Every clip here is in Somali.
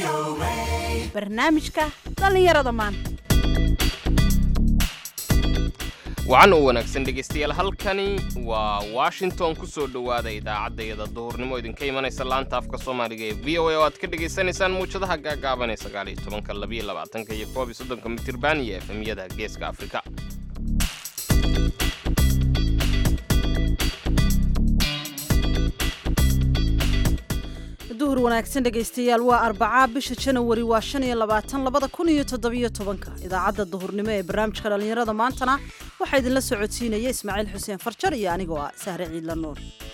barnaamijka dhallinyarada maanta wacan u wanaagsan dhegaystayaal halkani waa washington ku soo dhowaada idaacaddayada duhurnimo idinka imanaysa laanta afka soomaaliga ee v o a oo aad ka dhegaysanaysaan muwjadaha gaagaaban ee sagaal iyo tobanka labiyo labaatanka iyo koob iyo soddonka mitirban iyo efemyada geeska afrika duhur wanaagsan dhegaystayaal waa arbacaa bisha janawari waa shan iyo labaatan labada kun iyo toddobiyo tobanka idaacadda duhurnimo ee barnaamijka dhallinyarada maantana waxaa idinla socodsiinaya ismaaciil xuseen farjar iyo anigoo ah sahre ciidla nuur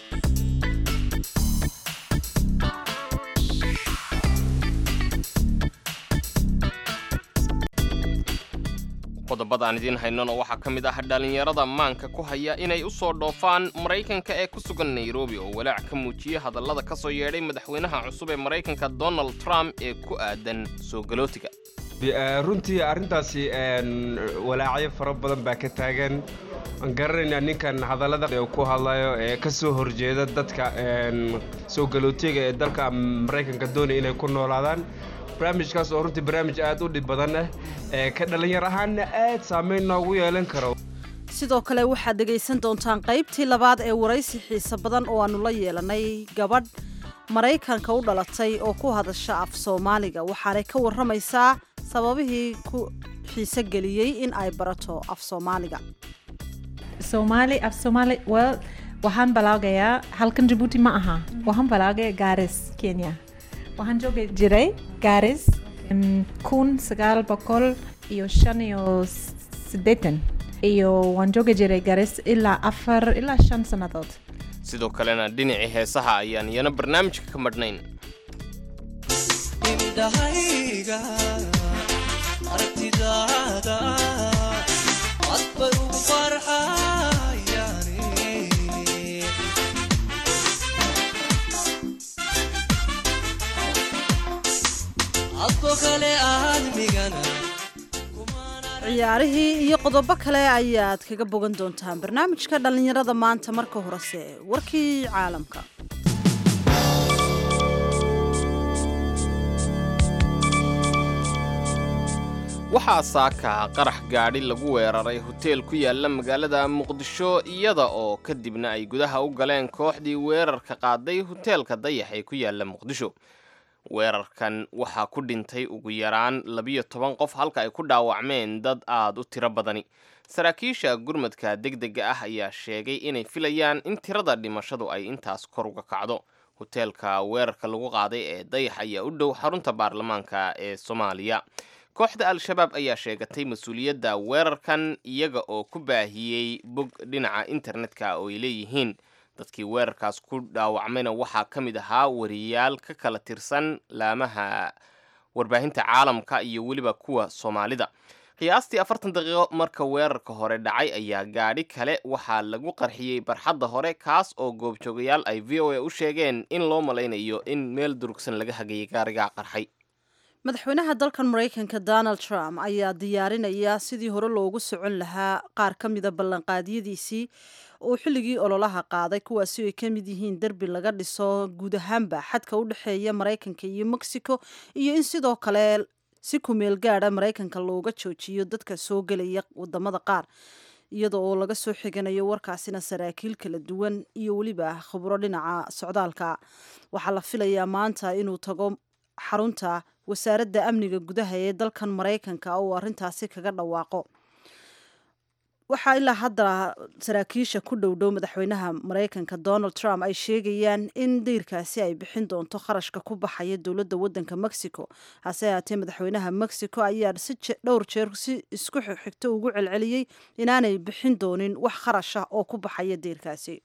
qodobada aan idiin haynona waxaa ka mid ah dhallinyarada maanka ku haya inay u soo dhoofaan maraykanka ee ku sugan nairobi oo walaac ka muujiyey hadallada ka soo yeedhay madaxweynaha cusub ee maraykanka donald trump ee ku aadan soo galootiga runtii arrintaasi walaacyo fara badan baa ka taagan aan garanaynaa ninkan hadallada ku hadlayo ee ka soo horjeeda dadka soo galootiga ee dalka maraykanka doonaya inay ku noolaadaan barnaamijkaas oo runtii barnaamij aad u dhib badan ah ee ka dhallinyar ahaanna aad saamayn noogu yeelan karo sidoo kale waxaad dhegaysan doontaan qaybtii labaad ee waraysi xiise badan oo aannu la yeelanay gabadh maraykanka u dhalatay oo ku hadasha af soomaaliga waxaanay ka warramaysaa sababihii ku xiise geliyey in ay barato af soomaaliga Somali af Somali well waxaan balaagayaa halkan Djibouti ma aha waxaan balaagayaa Garis Kenya waxaan joogi jiray Garis kun sagaal boqol iyo shan iyo siddeetan iyo waan joogi jiray Garis ilaa afar ilaa shan sannadood sidoo kalena dhinacii heesaha ayaan iyana barnaamijka ka madhnayn indhahayga aragtidaada cad bay ugu farxayaan adko kale aadmigana ciyaarihii iyo qodobo kale ayaad kaga bogan doontaan barnaamijka dhallinyarada maanta marka horese warkii caalamka waxaa saaka qarax gaadhi lagu weeraray hoteel ku yaala magaalada muqdisho iyada oo kadibna ay gudaha u galeen kooxdii weerarka qaaday hoteelka dayax ee ku yaala muqdisho weerarkan waxaa ku dhintay ugu yaraan labiyo toban qof halka ay ku dhaawacmeen dad aad u tiro badani saraakiisha gurmadka degdega ah ayaa sheegay inay filayaan in tirada dhimashadu ay intaas kor uga kacdo hoteelka weerarka lagu qaaday ee dayax ayaa u dhow xarunta baarlamaanka ee soomaaliya kooxda al-shabaab ayaa sheegatay mas-uuliyadda weerarkan iyaga oo ku baahiyey bog dhinaca internetka oo ay leeyihiin dadkii weerarkaas ku dhaawacmayna waxaa ka mid ahaa wariyaal ka kala tirsan laamaha warbaahinta caalamka iyo weliba kuwa soomaalida qiyaastii afartan daqiiqo marka weerarka hore dhacay ayaa gaadhi kale waxaa lagu qarxiyey barxadda hore kaas oo goobjoogayaal ay v o a u sheegeen in loo malaynayo in meel durugsan laga hagayay gaarigaa qarxay madaxweynaha dalkan maraykanka donald trump ayaa diyaarinaya sidii hore loogu socon lahaa qaar ka mida ballanqaadyadiisii uu xilligii ololaha qaaday kuwaasi ay ka mid yihiin derbi laga dhiso guud ahaanba xadka u dhexeeya maraykanka iyo mexico iyo in sidoo kale si kumeel gaada maraykanka looga joojiyo dadka soo gelaya wadamada qaar iyada oo laga soo xiganayo warkaasina saraakiil kala duwan iyo weliba khubro dhinaca socdaalka waxaa la filayaa maanta inuu tago xarunta wasaaradda amniga gudaha ee dalkan maraykanka oo arrintaasi kaga dhawaaqo waxaa ilaa hadda saraakiisha ku dhowdhow madaxweynaha maraykanka donald trump ay sheegayaan in deyrkaasi ay bixin doonto kharashka ku baxaya dowladda waddanka mexico hase haatee madaxweynaha mexico ayaa si dhowr jeer si isku xigto ugu celceliyey inaanay bixin doonin wax kharash ah oo ku baxaya deyrkaasi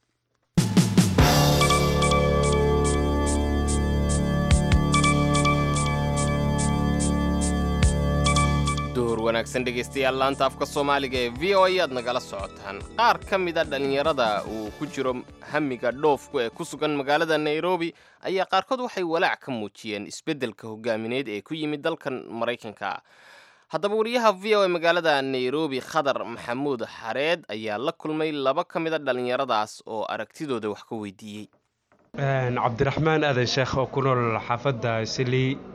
duhur wanaagsan dhegaystayaal laanta afka soomaaliga ee v o a aad nagala socotaan qaar ka mida dhallinyarada uu ku jiro hamiga dhoofku ee ku sugan magaalada nairobi ayaa qaarkood waxay walaac ka muujiyeen isbeddelka hogaamineed ee ku yimid dalkan maraykanka haddaba wariyaha v o a magaalada nairobi khadar maxamuud xareed ayaa la kulmay laba ka mida dhallinyaradaas oo aragtidooda wax ka weydiiyey cabdiraxmaan aadan sheekh oo ku nool xaafadda silii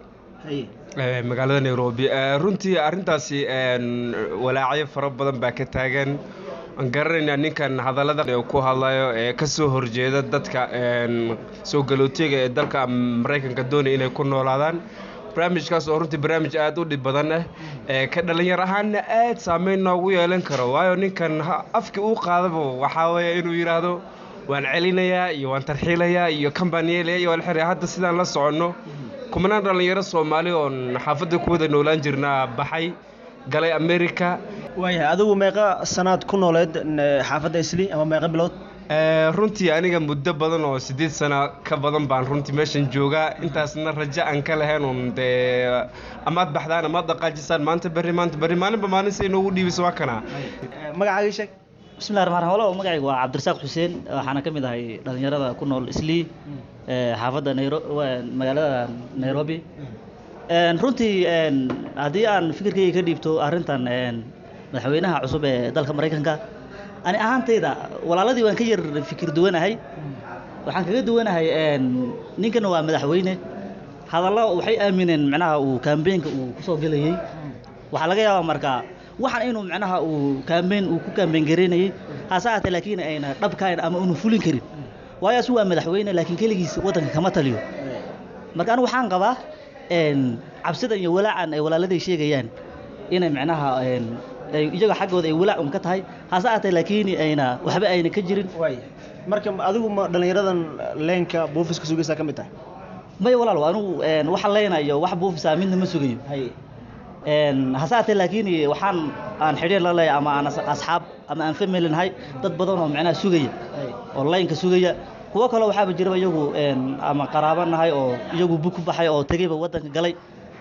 ee, magaalada nairobi Ee, runtii arrintaasi een, walaacyo fara badan baa ka taagan aan garanaynaa ninkan hadallada ee ku hadlayo ee ka soo horjeeda dadka een, soo galootiga ee dalka maraykanka doonaya inay ku noolaadaan barnaamijkaas oo runtii barnaamij aad u dhib badan ah ee ka dhalinyar ahaanna aad saameyn noogu yeelan karo waayo ninkan ha- afkii uu qaadaba waxaa weeye inuu yidhaahdo waan celinayaa iyo waan tarxiilayaa iyo kambaaniyeelaya iyo waan xiraya hadda sidaan la soconno kumanaan dhalinyaro soomaali oon xaafadda ku wada noolaan jirnaa baxay galay america waayahay adigu meeqa sanaad ku nooleed n- xaafadda isli ama meeqa bilood Ee, runtii aniga muddo badan oo siddeed sano ka badan baan runtii meeshan joogaa intaasna rajo aan ka lahayn un dee amaad baxdaan amaad dhaqaajisaan maanta berri maanta berri maalinba maalin si inoogu dhiibisa waa kana magacaaga ii sheeg bismillahi raxmaan raxiim walaal magacaygu waa cabdirasaaq xuseen waxaana ka mid ahay dhalinyarada ku nool islii ee, xaafadda nairo waa magaalada nairobi Een, runtii een, haddii aan fikirkayga ka dhiibto arrintan een, madaxweynaha cusub ee dalka maraykanka ani ahaantayda walaaladii waan ka yar fikir duwanahay waxaan kaga duwanahay een, ninkan waa madaxweyne hadallo waxay aamineen macnaha uu kaambeenka uu kusoo gelayay waxaa laga yaabaa marka waxaan inuu macnaha uu kaambeen uu ku kaambeen garaynayay hase ahaatee laakiin ayna dhabkayn ama unu fulin karin waayo asu waa madaxweyne laakiin keligiis waddanka kama taliyo marka anigu waxaan qabaa een, cabsidan iyo walaacan ay walaaladay sheegayaan inay macnaha een, ay iyaga xaggooda ay walaac un ka tahay hase ahaatee laakiin ayna waxba ayna ka jirin waaya marka adigu ma dhallinyaradan leenka buufiska sugaysaa ka mid tahay maya walaal anigu een, waxa leynayo wax buufisaa midna ma sugayo haye Een, hase ahaatee laakiin waxaan aan xidhiir la leeyahay ama aan as- asxaab ama aan family nahay dad badan oo macnaha sugaya oo laynka sugaya kuwo kale waxaaba jiraba iyagu een, ama qaraabo nahay oo iyagu bug ku baxay oo tegayba waddanka galay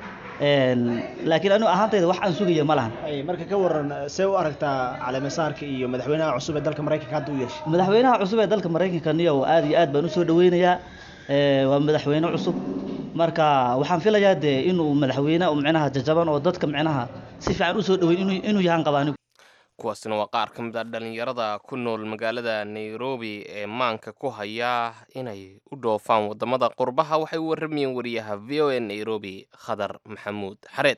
Een, laakiin anigu ahaantayda wax aan sugaya ma lahan haye marka ka waran see u aragtaa caleemasaarka iyo madaxweynaha cusub ee dalka maraykanka hadda u yeeshay madaxweynaha cusub ee dalka maraykanka niyo aad iyo aad baan usoo dhaweynayaa Ee, waa madaxweyne cusub marka waxaan filayaa dee inuu madaxweyne oo micnaha jajaban oo dadka micnaha si fiican usoo dhaweyn inuu inuu yahaan qabaa anigu kuwaasina waa qaar ka mid ah dhalinyarada ku nool magaalada nairobi ee maanka ku haya inay u dhoofaan wadamada qurbaha waxay u waramayeen wariyaha v o a nairobi khadar maxamuud xareed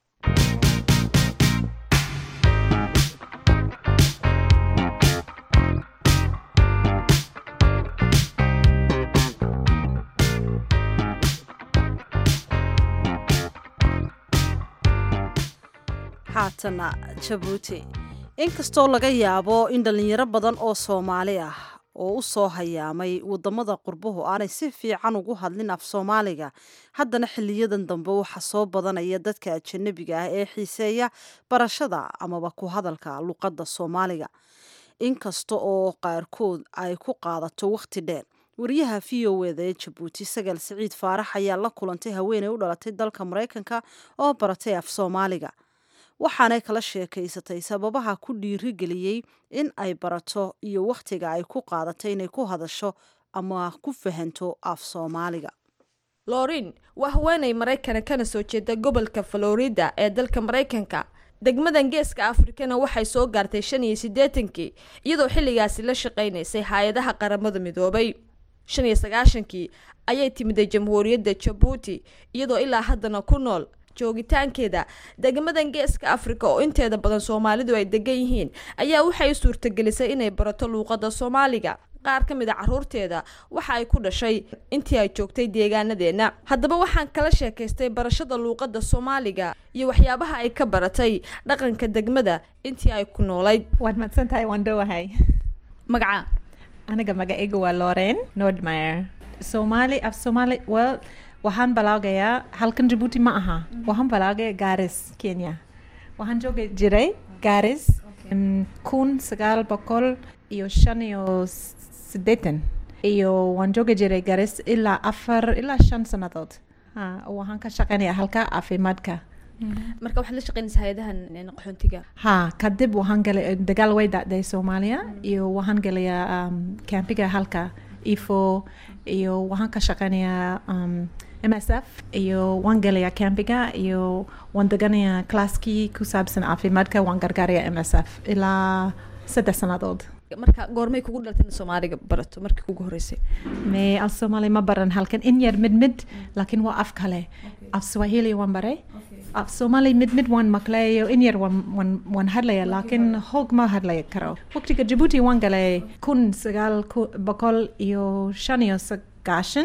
haatana jabuuti inkastoo laga yaabo in dhallinyaro badan oo soomaali ah oo u soo hayaamay wadamada qurbuhu aanay si fiican ugu hadlin af soomaaliga haddana xiliyadan dambe waxaa soo badanaya dadka ajanabiga ah ee xiiseeya barashada amaba ku hadalka luqadda soomaaliga inkasta oo qaarkood ay ku qaadato wakhti dheer wariyaha v o eda ee jabuuti sagaal siciid faarax ayaa la kulantay haweeney u dhalatay dalka maraykanka oo baratay af soomaaliga waxaanay kala sheekaysatay sababaha ku dhiirigeliyey in ay barato iyo wakhtiga ay ku qaadatay inay ku hadasho ama ku fahanto af soomaaliga lorin waa haweenay maraykana kana soo jeeda gobolka florida ee dalka maraykanka degmadan geeska afrikana waxay soo gaartay shan iyo siddeetankii iyadoo xilligaasi la shaqaynaysay hay-adaha qaramada midoobay shan iyo sagaashankii ayay timiday jamhuuriyadda jabuuti iyadoo ilaa haddana ku nool joogitaankeeda degmadan geeska afrika oo inteeda badan soomaalidu ay degan yihiin ayaa waxay u suurtagelisay inay barato luuqadda soomaaliga qaar ka mid a caruurteeda waxa ay ku dhashay intii ay joogtay deegaanadeena haddaba waxaan kala sheekaystay barashada luuqadda soomaaliga iyo waxyaabaha ay ka baratay dhaqanka degmada intii ay ku noolayd waad madsan tahay waan dhowahay magaca aniga magacaygu waa loren nordmeyer soomaali af soomaali well waxaan balaagayaa halkan jabuuti ma aha waxaan balaagaya garis kenya waxaan joogi jiray garis mm, kun sagaal boqol iyo shan iyo siddeetan iyo waan joogi jiray garis ilaa afar ilaa shan sannadood ha waxaan ka shaqeynaya halka caafimaadka marka waxaad la shaqeynaysa hay-adahan qaxoontiga ha kadib waxaan galay dagaal way dhacday soomaaliya iyo waxaan galayaa um, campiga halka ifo iyo waxaan ka shaqeynayaa um, msf iyo waan galayaa campiga iyo waan deganayaa classkii ku saabsan caafimaadka waan gargaarayaa msf ilaa saddex sannadood marka goormay kugu dhaltay in soomaaliga barato markii kugu horeysay mee af soomaali ma baran halkan in yar mid mid laakiin waa af kale af swahili waan baray af soomaali mid mid waan maqlayo in yar waan waan waan hadlaya laakiin hoog ma hadlaya karo waqtiga jabuuti waan galay kun sagaal ku- boqol iyo shan iyo sagaashan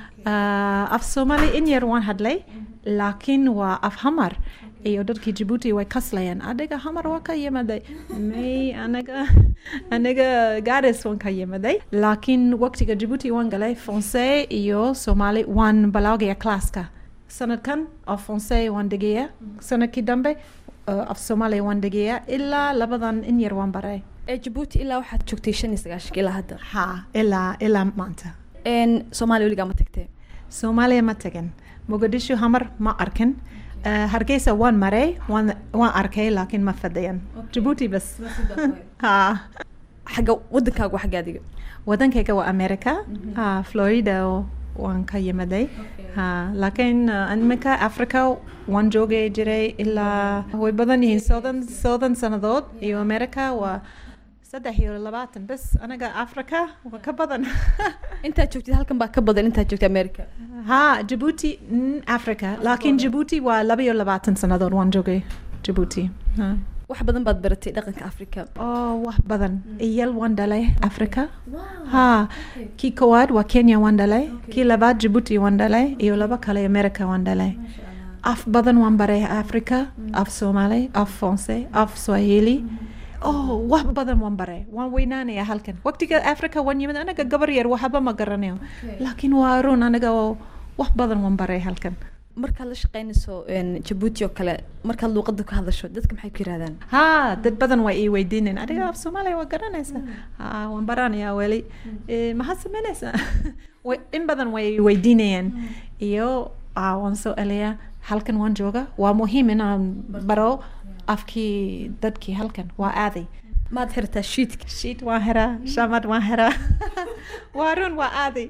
Ah, af soomaali in yar waan hadlay laakiin waa af hamar iyo dadkii jabuuti way kaslayaan adiga hamar waa ka yimaday may anaga anaga garis waan ka yimaday laakiin waqtiga jabuuti waan galay fonse iyo soomaali waan balaagaya classka sanadkan af fonse waan dhegaya sanadkii dambe uh, af soomaali waan dhegaya ilaa labadan in yar waan baray ee jabuuti ilaa waxaad joogtay shan iyo sagaashanka ilaa hadda ha ilaa ilaa maanta Een, soomaaliya weligaa ma tagtee soomaaliya ma tagin muqdisho hamar ma arkin Eh, hargeysa waan maray waan waan arkay laakiin ma fadhiyan jabuuti bas ha xagga wadankaagu xagga adiga wadankayga waa america ha florida oo- waan ka yimaday ha laakiin eh, iminka africa waan joogay jiray ilaa way badan yihiin soddon soddon sannadood iyo america waa saddex iyo labaatan bes anaga africa waa ka badan intaad joogtid halkan baa ka badan intaad joogtay america ha jabuuti mm, africa laakiin jabuuti waa laba iyo labaatan sannadood waan joogay jabuuti Ha. wax badan baad baratay dhaqanka africa oo wax badan iyal waan dhalay africa ha kii koowaad waa kenya waan dhalay kii labaad jabuuti waan dhalay iyo laba kale america waan dhalay af badan waan baray africa af soomaali af fonse af swahili oh wax badan waan baray waan weynaanaya halkan waqtiga africa waan yimid anaga gabar yar waxba ma garanayo laakiin waa run anaga oo wax badan waan baray halkan markaad la shaqeynayso een, jabuuti oo kale markaad luuqada ka hadasho dadka maxay ku yirahdaan ha dad badan waa ii weydiineen adiga af soomaaliya waa garanaysaa ha waan baranayaa weli Eh, maxaad samaynaysaa Way- in badan way ii weydiinayaan iyo ah, waan soo eliyaa halkan waan jooga waa muhiim inaan baro afkii dadkii halkan waa aaday maad xirtaa shiidka shiit waan heraa shamad waan heraa waa run waa aaday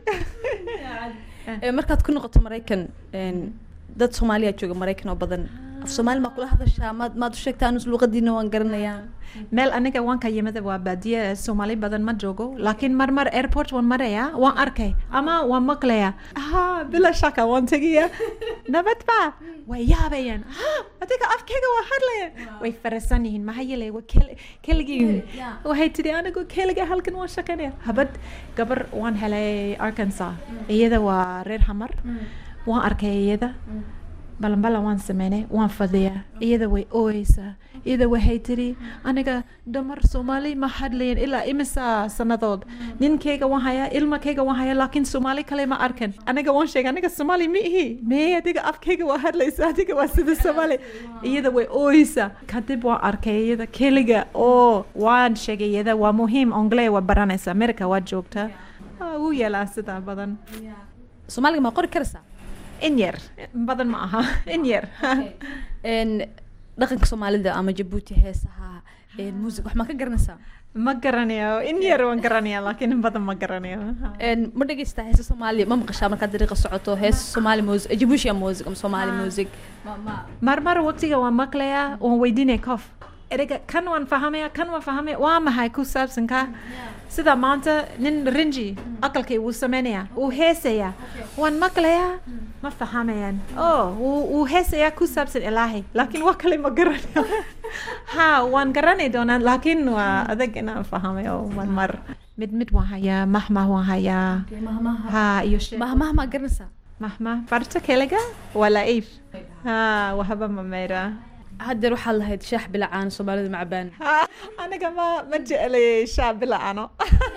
Ee, markaad ku noqoto maraykan een, dad soomaaliya jooga maraykan oo badan af soomaali maa kula hadashaa maad maad u sheegtaa anus luuqadiina waan garanayaa meel aniga waan ka yimid waa baadiye soomaali badan ma joogo laakiin marmar airport waan maraya waan arkay ama waan maqlaya ha bila shaka waan tegaya nabad ba way yaabayaan ha adiga afkayga waa hadlayaan way farasan yihiin maxaa yeelay waa kel- keligii waxay tidhi anigu keliga halkan waan shaqaynaya habad gabar waan helay arkansas iyada waa reer hamar waan arkay iyada balanbalan waan sameynay waan fadhiyaa iyada way ooyeysaa iyada waxay tiri aniga dumar soomaali ma hadlayan ilaa imisa sannadood ninkayga waan hayaa ilmakayga waan hayaa laakiin soomaali kale ma arkan aniga waan sheegay aniga soomaali ma ihi mee adiga afkayga waa hadlaysa adiga waa sida soomaali iyada way ooyeysaa kadib waan arkay iyada keliga oo waan sheegay iyada waa muhiim ongle waa baranaysa america waa joogtaa Ah, wuu yeelaa sidaa badan soomaaliga maa qori karaysaa in yar badan ma aha in yar Een, dhaqanka soomaalida ama jabuuti heesaha een, muusig wax maa ka garanaysaa ma garanayo in yar waan garanaya laakiin in badan ma garanayo Een, ma dhegeystaa heesa soomaaliya ma maqashaa markaad dariiqa socoto heesa soomaali music jabuutia music ama soomaali music Ma- ma- marmar waqtiga waan maqlayaa waan weydiinaya qof ereyga kan waan fahamaya kan waan fahamaya waa maxay ku saabsan ka sida maanta nin rinji aqalkay wuu sameynaya wuu heesaya waan maqlayaa ma fahamayaan oh wuu wuu heesaya ku saabsan ilaahay laakiin wax kale ma garanayo ha waan garanay doonaa laakiin waa adag inaan fahamayo marmar mid mid waan hayaa mahmah waan hayaa ha iyo sheeko. mahmaha maa garanaysaa mahmah farta keliga waa laif ha waxba ma mayraa haddeer waxaad lahayd shaax bilacaan soomaalida macbaan aniga ma ma jeclay shaa bila ano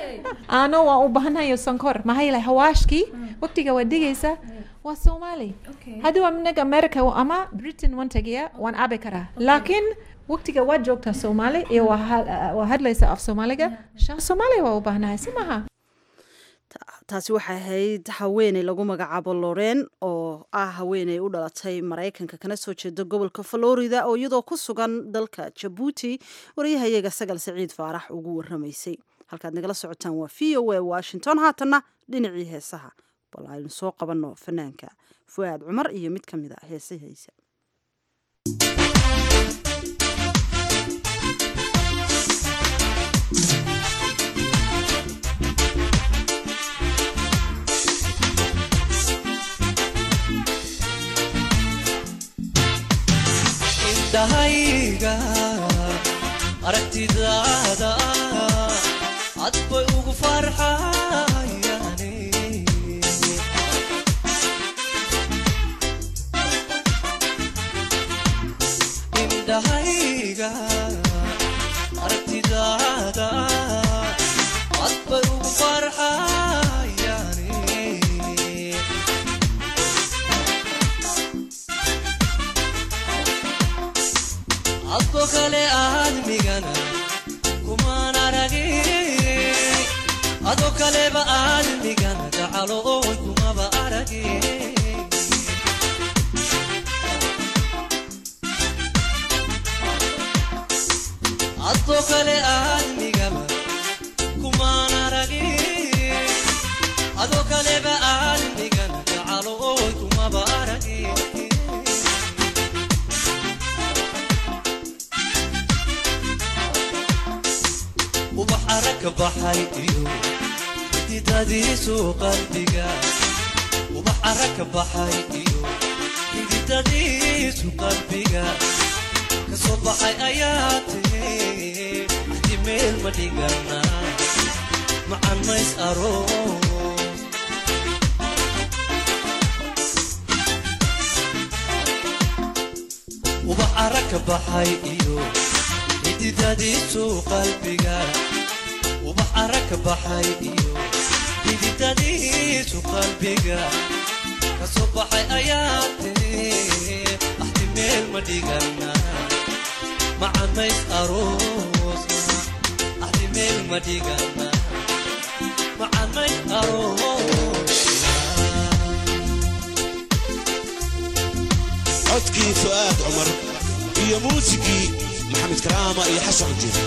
ano waan u baahanayo sonkor maxaa yeelay hawaashkii waqtiga waa digaysa waa soomaali haddii waa minaga america ama britain waan tagiya waan cabi karaa laakiin waqtiga waa joogtaa soomaali iyo waa ha- waa hadlaysa af soomaaliga shaa soomaali waa u baahanahay si maha taasi waxay ahayd haweeney lagu magacaabo loren oo ah haweeney u dhalatay maraykanka kana soo jeeda gobolka florida oo iyadoo ku sugan dalka jabuuti wariyahayaga sagal siciid faarax ugu waramaysay halkaad nagala socotaan waa v o a washington haatanna dhinacii heesaha bal aynu soo qabanno fanaanka fu'aad cumar iyo mid ka mid a heesahaysa indhahayga aragtidaada cad bay ugu farxayane indhahayga aragtidaada cad bay ugu farxayane adko kale aadmigana kumaan aragin adoo kaleba aadmigana gacalo oy kumaba aragin adoo kale aadmigaba kumaan aragin adoo kaleba aadmigana gacalo oy kumaba aragin ubax aragka baxay iyo xididadiisu qalbiga ubax aragka baxay iyo xididadiisu qalbiga kasoo baxay ayaa tiri axdi meel ma dhigana macan mays aroos ubax aragka baxay iyo xididadiisu qalbiga ubax aragka baxay iyo xididadiisu qalbiga kasoo baxay ayaa tiri axdi meel ma dhigana macamays aroosna axdi meel ma dhigana macamays aroosna codkii fu'aad cumar iyo muusigii maxamed karaama iyo xasan cujir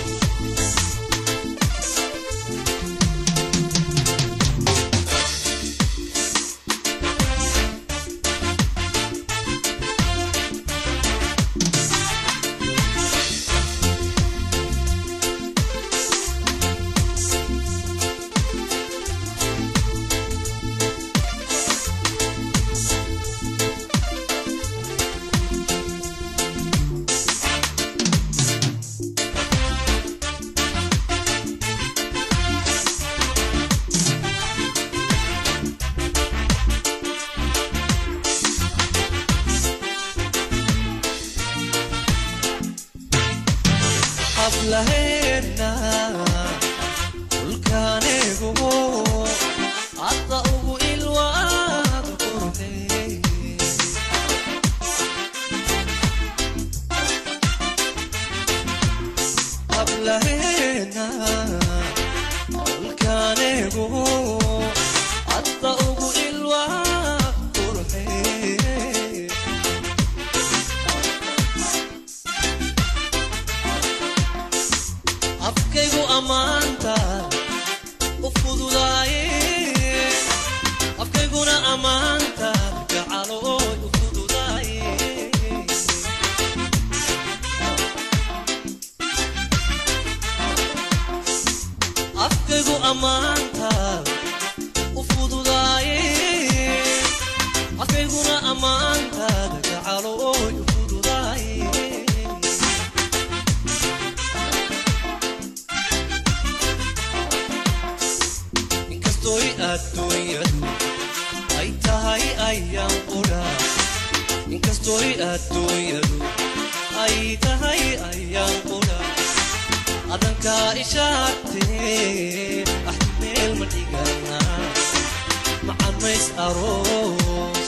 xaflaheena dhulkaanigu hadda ugu ilwaad qurxey xaflaheena dhulkaanigu hadda ugu ilwaad qurxey afkaygu ammaanta u fududaaye afkayguna ammaanta gacalooy u fududaaye afkaygu ammaanta u fududaaye afkayguna ammaantaada gacalooy u fududaaye inkastoy adduunyadu ay tahay ayaan qudha inkastoy adduunyadu ay tahay ayaan qudha adankaa ishaartee ah meel ma dhigana macamays aroos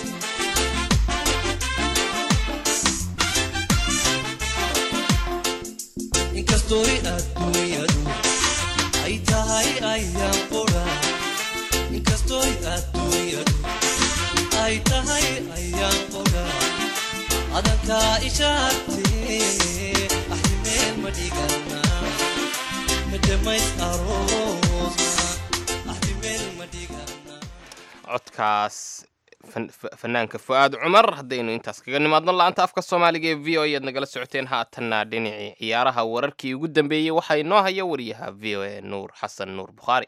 inkastoy adduunyadu ay tahay ayaan qudha inkastoy adduunyadu ay tahay ayaan qudha adankaa ishaartee axdi meel ma dhigana madamays aroosna axdi meel ma dhigana codkaas fan- fa- fanaanka fu'aad cumar haddaynu intaas kaga nimaadno la'aanta afka soomaaliga ee v o ayaad nagala socoteen haatanna dhinacii ciyaaraha wararkii ugu dambeeyey waxaa inoo haya wariyaha v o a nuur xasan nuur bukhaari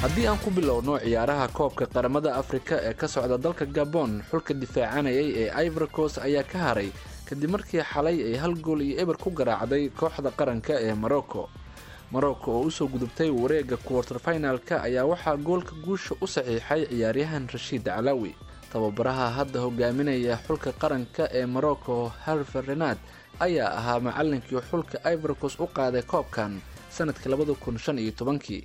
haddii aan ku bilowno ciyaaraha koobka qaramada afrika ee ka socda dalka gabon xulka difaacanayay ee ivorcos ayaa ka haray kadib markii xalay ay hal gool iyo eber ku garaacday kooxda qaranka ee morocco morocco oo usoo gudubtay wareega quarter finalka ayaa waxaa goolka guusha u saxiixay ciyaaryahan rashiid calawi tababaraha hadda hogaaminaya xulka qaranka ee morocco harfer renad ayaa ahaa macalinkii xulka ivorcos u qaaday koobkan sanadkii labada kun shan iyo tobankii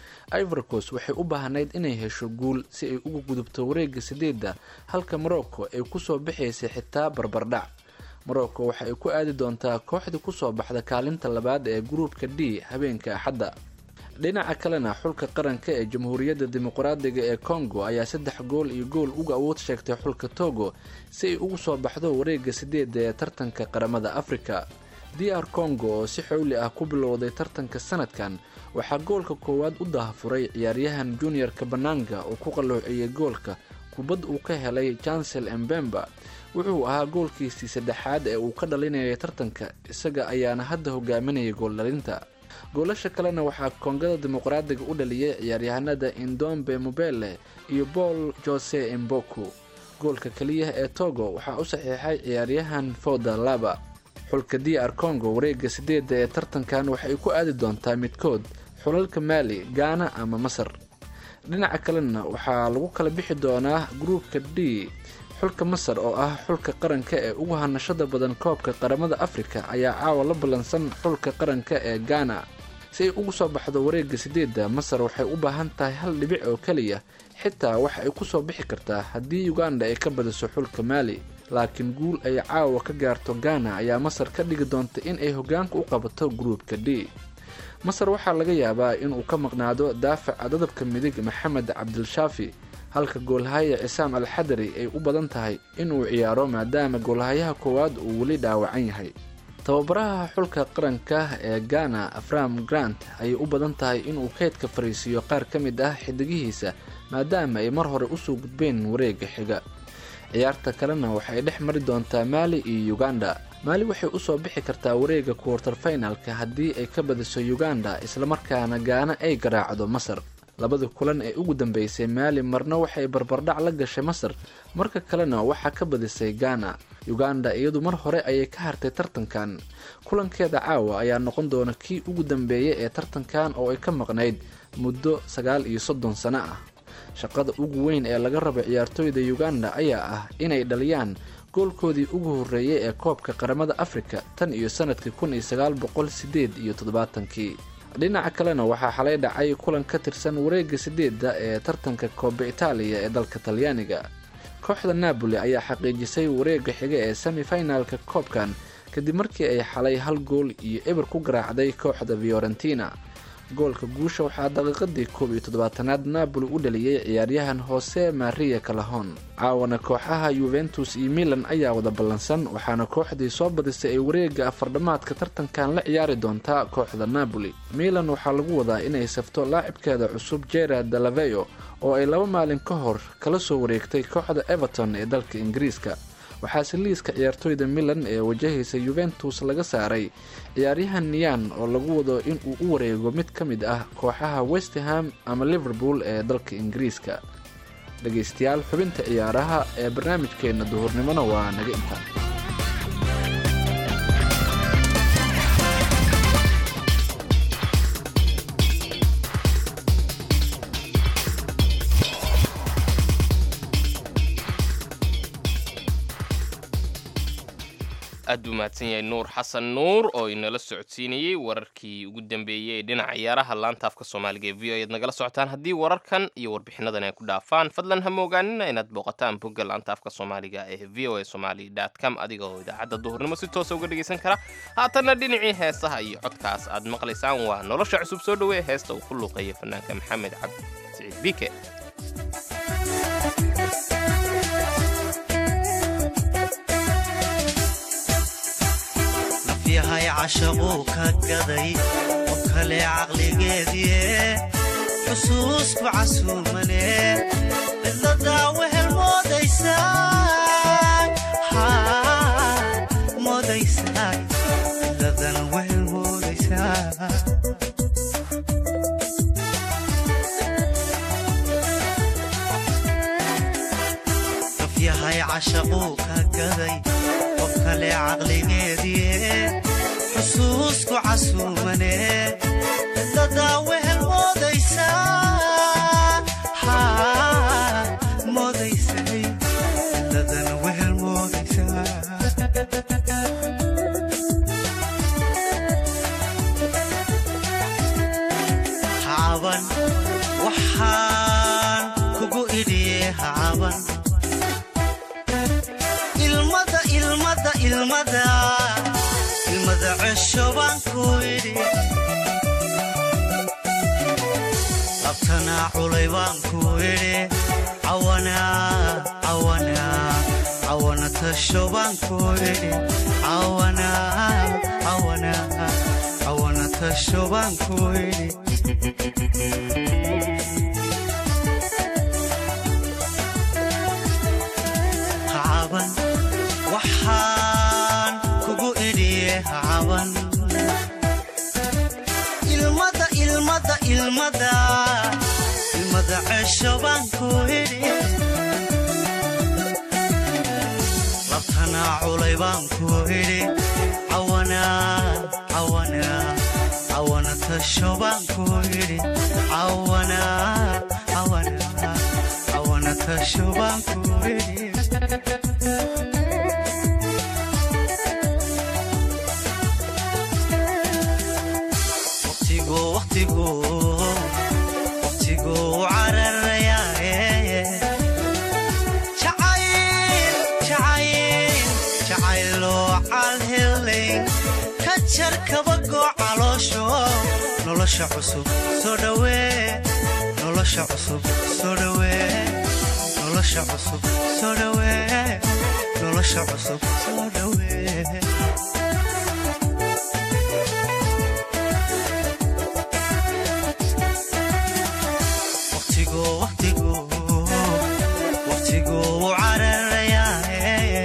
ivorcos waxay u baahnayd inay hesho guul si ay uga gudubto wareega sideedda halka morocco ay kusoo baxaysay xitaa barbardhac morocco waxa ay ku aadi doontaa kooxdii kusoo baxda kaalinta labaad ee gruupka d habeenka axadda dhinaca kalena xulka qaranka ee jamhuuriyadda dimuqraadiga ee congo ayaa saddex gool iyo gool uga awood sheegtay xulka togo si ay ugu soo baxdo wareega sideedda ee tartanka qaramada afrika d r congo oo si xowli ah ku bilowday tartanka sanadkan waxaa goolka koowaad u dahafuray ciyaaryahan junior kabananga oo ku qalloociyey goolka kubad uu ka helay jansel embemba wuxuu ahaa goolkiisii saddexaad ee uu ka dhalinayay tartanka isaga ayaana hadda hogaaminayay gooldhalinta goolasha kalena waxaa koongada dimuqraadiga u dhaliyay ciyaaryahanada indombe mobele iyo paul jose emboku goolka keliya ee togo waxaa u saxiixay ciyaaryahan foda laba xulka d r congo wareega sideedda ee tartankan waxay ku aadi doontaa midkood xulalka maali gaana ama masar dhinaca kalena waxaa lagu kala bixi doonaa gruupka d xulka masar oo ah xulka qaranka ee ugu hanashada badan koobka qaramada afrika ayaa caawa la ballansan xulka qaranka ee gaana si ay ugu soo baxdo wareega sideedda masar waxay u baahan tahay hal dhibic oo keliya xitaa waxa ay kusoo bixi kartaa haddii uganda ay ka badiso xulka maali laakiin guul ay caawa ka gaarto gaana ayaa masar ka dhigi doonta in ay hogaanka u qabato gruupka d masar waxaa laga yaabaa inuu ka maqnaado daafaca dadabka midig maxamed cabdilshaafi halka goolhaya cisaam alxadari ay u badan tahay inuu ciyaaro maadaama goolhayaha koowaad uu weli dhaawacan yahay tababaraha xulka qaranka ee ghana afram grant ayay u badan tahay inuu keydka fariisiiyo qaar ka mid ah xidigihiisa maadaama ay mar hore usoo gudbeen wareega xiga ciyaarta kalena waxay dhex mari doontaa maali iyo uganda maali waxay usoo bixi kartaa wareega kuwartar finalka haddii ay ka badiso uganda islamarkaana gaana ay garaacdo masar labada kulan ee ugu dambeysay maali marna waxay barbardhac la gashay masar marka kalena waxaa ka badisay ghana uganda iyadu mar hore ayay ka hartay tartankan kulankeeda caawa ayaa noqon doona kii ugu dambeeyay ee tartankan oo ay ka maqnayd muddo sagaal iyo soddon sano ah shaqada ugu weyn ee laga rabo ciyaartooyda uganda ayaa ah inay dhaliyaan goolkoodii ugu horreeyay ee koobka qaramada afrika tan iyo sanadkii kun iyo sagaal boqol sideed iyo toddobaatankii dhinaca kalena waxaa xalay dhacay kulan ka tirsan wareega sideedda ee tartanka kooba itaaliya ee dalka talyaaniga kooxda napoli ayaa xaqiijisay wareega xiga ee semifinalka koobkan kadib markii ay xalay hal gool iyo eber ku garaacday kooxda fiorentina goolka guusha waxaa daqiiqadii koob iyo toddobaatanaad napoli u dhaliyey ciyaaryahan hose maria calahon caawana kooxaha yuventus iyo milan ayaa wada ballansan waxaana kooxdii soo badisay ay wareega afardhamaadka tartankan la ciyaari doontaa kooxda napoli milan waxaa lagu wadaa inay safto laacibkeeda cusub gerard dalaveyo oo ay laba maalin ka hor kala soo wareegtay kooxda everton ee dalka ingiriiska waxaase liiska ciyaartooyda milan ee wajahaysa yuventus laga saaray ciyaaryahan niyan oo lagu wado inuu u wareego mid ka mid ah kooxaha westham ama liverpool ee dalka ingiriiska dhegaystayaal xubinta ciyaaraha ee barnaamijkeenna duhurnimona waa naga intaa aad buu mahadsan yahay nuur xasan nuur oo inala socodsiinayey wararkii ugu dambeeyey ee dhinaca ciyaaraha laanta afka soomaaliga ee v o ayaad nagala socotaan haddii wararkan iyo warbixinadan ay ku dhaafaan fadlan ha moogaanina inaad booqataan bogga laanta afka soomaaliga ee v o a somali com adiga oo idaacadda duhurnimo si toosa uga dhegaysan kara haatanna dhinacii heesaha iyo codkaas aad maqlaysaan waa nolosha cusub soo dhowee heesta uu ku luuqeeya fanaanka maxamed cabdi siciid bike yahay cashaquu ka gaday oo kale caqligeediie xusuusku casuumane cidladaa wehel moodaysaa cidladana wehel moodaysaa yahay cashaquu ka gaday qof kale caqligeedie xusuusku casuumane dadaa wehel moodaysaa haa moodaysay dadana wehel moodaysaa hacaban waxaan kugu idhiye hacaban ilmada ilmada ilmada ilmada cesho baan ku idhi labtanaa culay baan ku idhi cawanaa cawanaa cawana tasho baan ku idhi cawanaa cawanaa cawana tasho baan ku idhi hacaban waxaan kugu idhiye hacaban ilmada ilmada ilmada ilmada cesho baan ku idhi labtanaa culay baan ku idhi cawanaa cawanaa cawana tasho baan ku idhi cawanaa cawanaa cawana tasho baan ku idhi waqtigu waqtigu waqtigu cararayaaye jacayl jacayl jacayloo calhelayn ka jar kabagoo caloosho nolosha cusub soo dhawee nolosha cusub soo dhawee nolosha cusub soo dhawee nolosha cusub soo dhawee waqtigu waqtigu waqtigu wuu cararayaaye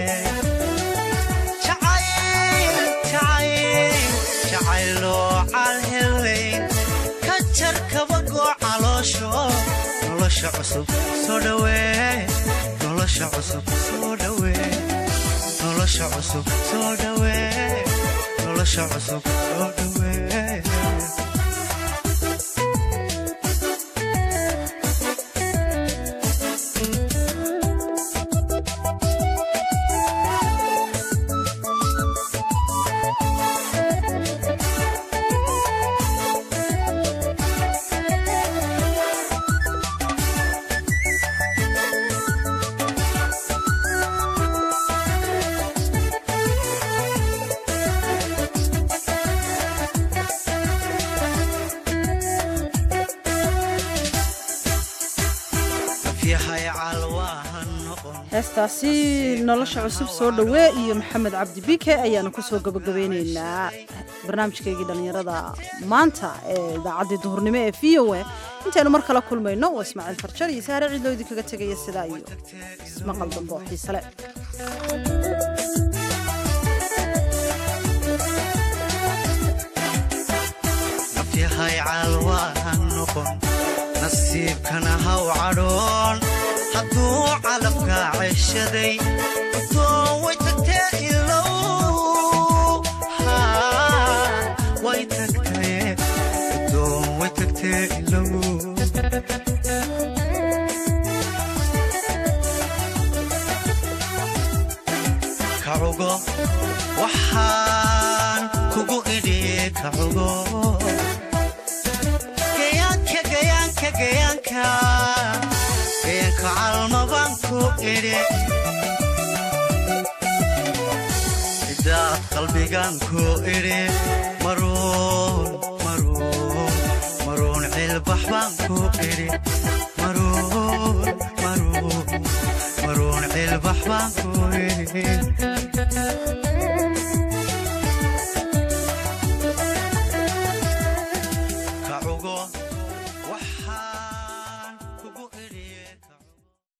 jacayl jacayl jacayloo calhelayn ka jar kabagoo caloosho nolosha cusub soo dhawee nolosha cusub soo dhawee nolosha cusub soo dhawee nolosha cusub soo dhawee yahay calwaahan noqon heestaasi nolosha cusub soo dhawee iyo maxamed cabdi bike ayaanu kusoo gabagabeyneynaa barnaamijkaygii dhallinyarada maanta ee idaacaddii duhurnimo ee v o a intaynu mar kala kulmayno waa ismaaciil farjar iyo saare ciidloo idinkaga tegaya sidaa iyo ismaqal dambe oo xiise le yahay calwaahan noqon nasiibkana haw cadhoon hadduu calabkaa ceshaday doon way tagtee ilow Haa, way tagtee doon way tagtee ilow kacugo waxaan kugu idhi kacugo gayaanka gayaanka gayaanka gayaanka calma baan ku idhi cidaad qalbigaan ku idhi maruun maruun maruun cilbax baan ku idhi maruun maruun maruun cilbax baan ku idhi